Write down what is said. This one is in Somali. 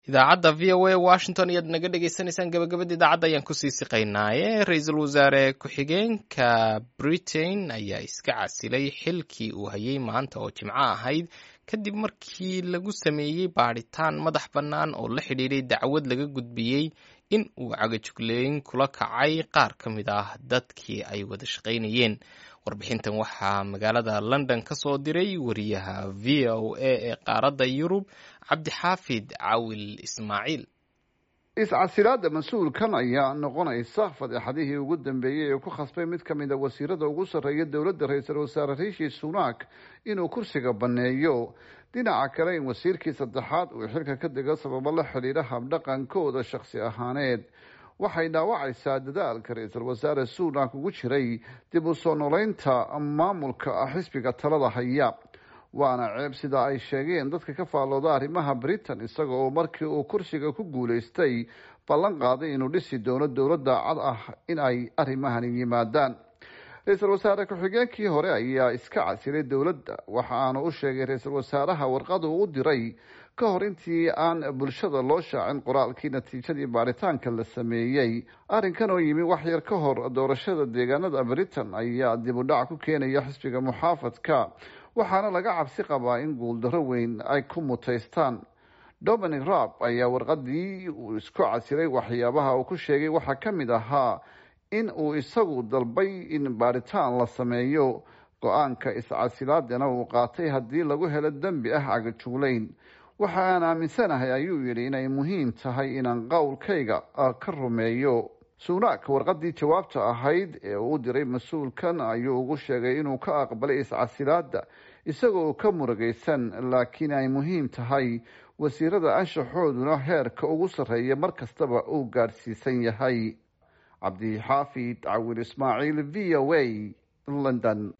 idaacadda v o a washington ayaad naga dhegeysaneysaan gabagabada idaacadda ayaan kusii siqaynaaye ra-iisul wasaare ku-xigeenka britain ayaa iska casilay xilkii uu hayay maanta oo jimco ahayd kadib markii lagu sameeyey baadhitaan madax bannaan oo la xidhiidhay dacwad laga gudbiyey in uu cagajugleyn kula kacay qaar ka mid ah dadkii ay wada shaqaynayeen warbixintan waxaa magaalada london ka soo diray wariyaha v o a ee qaaradda yurub cabdixaafid cawil ismaaciil is-casilaada mas-uulkan ayaa noqonaysa fadeexadihii ugu dambeeyey ee ku khasbay mid ka mid a wasiirada ugu sarreeya dowladda ra-iisul wasaare riishi sunak inuu kursiga banneeyo dhinaca kale in wasiirkii saddexaad uu xilka ka dego sababo la xidhiidha habdhaqankooda shakhsi ahaaneed waxay dhaawacaysaa dadaalka ra-iisul wasaare sunak ugu jiray dib u soo noleynta maamulka xisbiga talada haya waana ceeb sida ay sheegeen dadka ka faallooda arrimaha britain isaga oo markii uu kursiga ku guulaystay ballan qaaday inuu dhisi doono dowladda cad ah in ay arrimahani yimaadaan ra-iisul wasaare ku-xigeenkii hore ayaa iska casilay dowladda waxa aanu u sheegay ra-iisul wasaaraha warqad uu u diray ka hor intii aan bulshada loo shaacin qoraalkii natiijadii baaritaanka la sameeyey arrinkan oo yimi wax yar ka hor doorashada deegaanada britain ayaa dib u dhac ku keenaya xisbiga muxaafadka waxaana laga cabsi qabaa in guuldarro weyn ay ku mutaystaan dominic raab ayaa warqadii uu isku casilay waxyaabaha uu ku sheegay waxaa ka mid ahaa in uu isagu dalbay in baaritaan la sameeyo go-aanka is-casilaadana uu qaatay haddii lagu helo dembi ah cagajuglayn waxa aan aaminsanahay ayuu yidhi inay muhiim tahay inaan qowlkayga ka rumeeyo sunak warqadii jawaabta ahayd ee uu diray mas-uulkan ayuu ugu sheegay inuu ka aqbalay is-casilaada isagoo ka murugaysan laakiin ay muhiim tahay wasiirada anshaxooduna heerka ugu sarreeya mar kastaba uu gaadhsiisan yahay cabdixaafid cawil ismaaciil v o a london